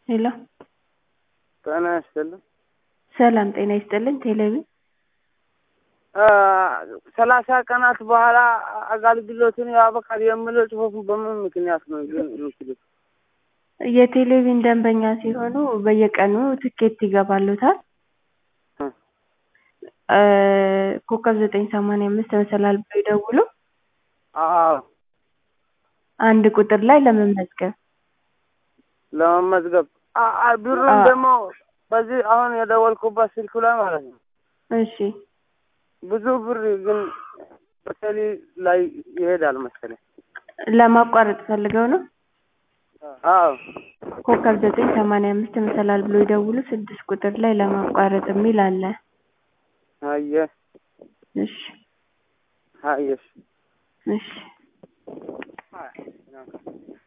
ሄሎ ጤና ይስጥልኝ። ሰላም ጤና ይስጥልኝ። ቴሌቪ ሰላሳ ቀናት በኋላ አገልግሎቱን ያበቃል የሚለው ጽሁፍ በምን ምክንያት ነው ግን የምትሉት? የቴሌቪዥን ደንበኛ ሲሆኑ በየቀኑ ትኬት ይገባሉታል። ኮከብ ዘጠኝ ሰማንያ አምስት መሰላል ብለው ይደውሉ። አዎ አንድ ቁጥር ላይ ለመመዝገብ ለመመዝገብ አ- አ- ብሩን አዎ። ደግሞ በዚህ አሁን የደወልኩበት ስልክ ላይ ማለት ነው እሺ ብዙ ብር ግን በቴሌ ላይ ይሄዳል መሰለኝ። ለማቋረጥ ፈልገው ነው። አዎ ኮከብ ዘጠኝ ሰማንያ አምስት መሰላል ብሎ ይደውሉ። ስድስት ቁጥር ላይ ለማቋረጥ የሚል አለ። አየህ እሺ አየሽ እሺ